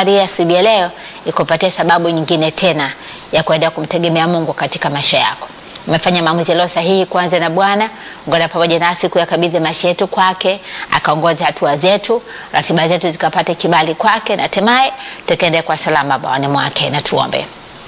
safari ya asubuhi ya leo ikupatie sababu nyingine tena ya kuendelea kumtegemea Mungu katika maisha yako. Umefanya maamuzi yaliyo sahihi kuanza na Bwana. Ungana pamoja nasi kuyakabidhi maisha yetu kwake, akaongoze hatua zetu, ratiba zetu zikapate kibali kwake, na hatimaye tukaendelea kwa salama bawani mwake. Na tuombe.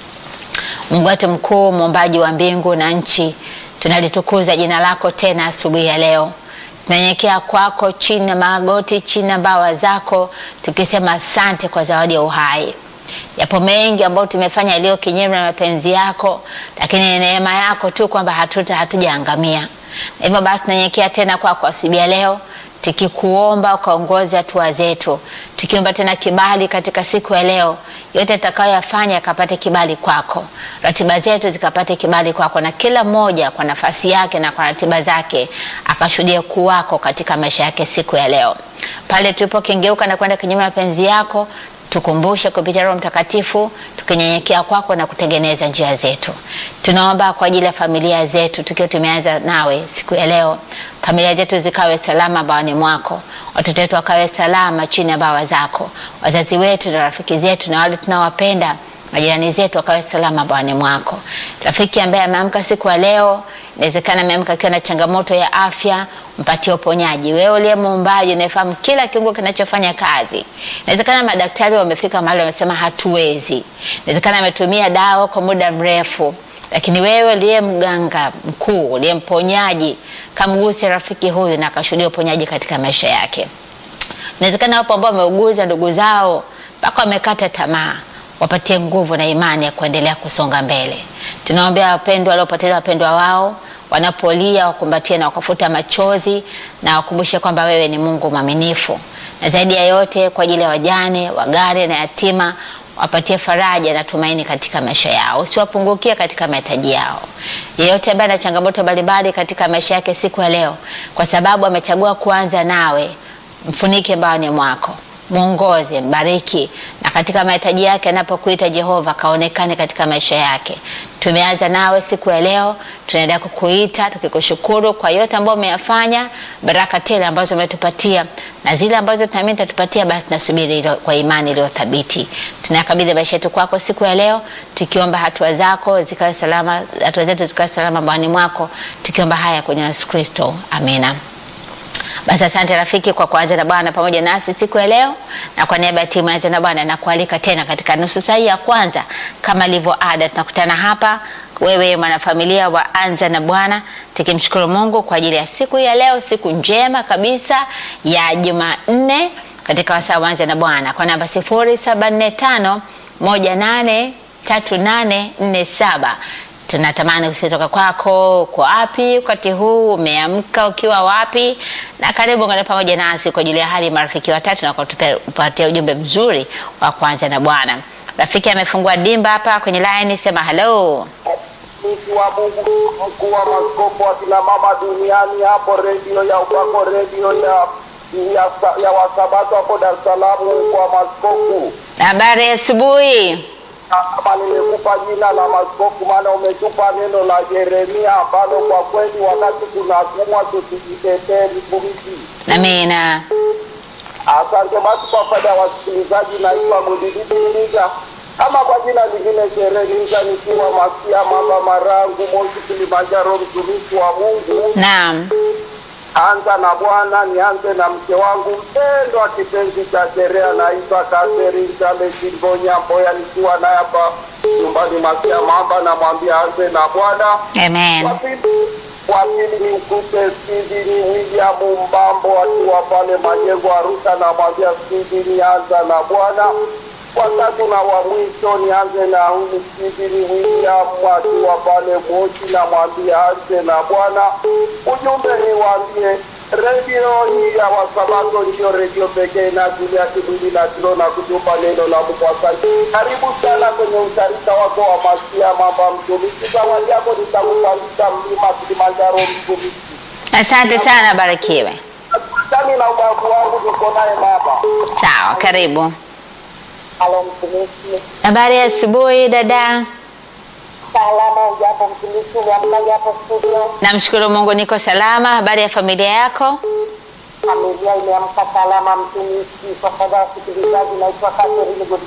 Mungu wetu mkuu, muumbaji wa mbingu na nchi, tunalitukuza jina lako tena asubuhi ya leo. Tunanyenyekea kwako chini ya magoti, chini ya mbawa zako, tukisema asante kwa zawadi ya uhai. Yapo mengi ambayo tumefanya yaliyo kinyume na mapenzi yako, lakini ni neema yako tu kwamba hatuta hatujaangamia. Na hivyo basi tunanyenyekea tena kwako asubuhi ya leo tukikuomba ukaongoze hatua zetu, tukiomba tena kibali katika siku ya leo. Yote tutakayoyafanya yakapate kibali kwako, ratiba zetu zikapate kibali kwako, na kila mmoja kwa nafasi yake na kwa ratiba zake akashuhudia ukuu wako katika maisha yake siku ya leo. Pale tulipokengeuka na kwenda kinyume na mapenzi yako tukumbushe kupitia Roho Mtakatifu, tukinyenyekea kwako na kutengeneza njia zetu. Tunaomba kwa ajili ya familia zetu, tukiwa tumeanza nawe siku ya leo, familia zetu zikawe salama bawani mwako, watoto wetu wakawe salama chini ya bawa zako, wazazi wetu na rafiki zetu na wale tunaowapenda majirani zetu wakawe salama bawani mwako. Rafiki ambaye ameamka siku ya leo, inawezekana ameamka akiwa na changamoto ya afya, mpatie uponyaji. Wewe uliye muumbaji unayefahamu kila kiungo kinachofanya kazi. Inawezekana madaktari wamefika mahali wamesema hatuwezi, inawezekana ametumia dawa kwa muda mrefu, lakini wewe uliye mganga mkuu, uliye mponyaji, kamguse rafiki huyu na akashuhudia uponyaji katika maisha yake. Inawezekana wapo ambao wameuguza ndugu zao mpaka wamekata tamaa wapatie nguvu na imani ya kuendelea kusonga mbele. Tunaombea wapendwa waliopoteza wapendwa wao, wanapolia wakumbatie na wakafuta machozi na wakumbushe kwamba wewe ni Mungu mwaminifu, na zaidi ya yote kwa ajili ya wajane, wagane na yatima wapatie faraja na tumaini katika maisha yao, usiwapungukie katika mahitaji yao. Yeyote ambaye ana changamoto mbalimbali katika maisha yake siku ya leo, kwa sababu amechagua kuanza nawe, mfunike mbaoni mwako mwongoze, mbariki, na katika mahitaji yake anapokuita Jehova kaonekane katika maisha yake. Tumeanza nawe siku ya leo, tunaendelea kukuita tukikushukuru kwa yote ambayo umeyafanya, baraka tele ambazo umetupatia na zile ambazo tunaamini tatupatia, basi nasubiri kwa imani iliyo thabiti. Tunakabidhi maisha yetu kwako siku ya leo, tukiomba hatua zako zikawe salama, hatua zetu zikawe salama bwani mwako, tukiomba haya kwenye Yesu Kristo, amina. Basi asante rafiki kwa kuanza na Bwana pamoja nasi siku ya leo, na kwa niaba ya timu ya Anza na Bwana nakualika tena katika nusu saa ya kwanza. Kama ilivyo ada, tunakutana hapa, wewe mwanafamilia wa Anza na Bwana, tukimshukuru Mungu kwa ajili ya siku ya leo, siku njema kabisa ya Jumanne katika wasaa wa Anza na Bwana kwa namba 0745 183847 tunatamani kusitoka kwako. Uko wapi wakati huu? Umeamka ukiwa wapi? Na karibu ungana pamoja nasi kwa ajili ya hali marafiki watatu na kutupatia ujumbe mzuri wa kwanza na Bwana. Rafiki amefungua dimba hapa kwenye line, sema hello. Mtu wa Mungu, mkuu wa maskofu wa kina mama duniani, hapo redio ya upako, redio ya ya, ya wasabato hapo Dar es Salaam kwa maskofu Habari ya asubuhi. kama nimekupa jina la maskofu, maana umetupa neno la Yeremia ambalo kwa kweli wakati tunatumwa tusijitetee mtumishi. Amina. Asante basi kwa faida ya wasikilizaji, naitwa Mudididiliza ama kwa jina lingine Shereniza, nikiwa Masia Mamba Marangu, Moshi, Kilimanjaro, mtumishi wa Mungu. Naam. Anza na Bwana, nianze na mke wangu mpendwa, kipenzi cha sherehe, anaitwa Catherine Chale Kimbonya Mboya, nikiwa naye hapa nyumbani Masia Mamba, namwambia anze na Bwana. Amen. Wa pili- wa pili ni mkute Steveni William Mbambo akiwa pale Majengo Arusha, namwambia Steveni anza na Bwana. Watatu na wa mwisho nianze na huyu Steveni William akiwa pale Moshi, namwambia anze na Bwana. Ujumbe niwaambie redio hii ya Wasabato ndiyo redio pekee inajulia kibindi na kilo na kutupa neno la Mungu. Asante. Karibu sana kwenye utarika wako wa Masia Mamba mtumishi. Zawadi yako nitakupandisha mlima Kilimanjaro mtumishi. Asante sana, barikiwe. Asanteni na ubavu wangu niko naye baba. Sawa, karibu. Halo mtumishi. Habari ya asubuhi dada. Salama ujambo mtumishi, uliamkaje hapo studio? Namshukuru Mungu niko salama. Habari ya familia yako? Familia imeamka salama mtumishi. Kwa faida ya wasikilizaji, naitwa Catherine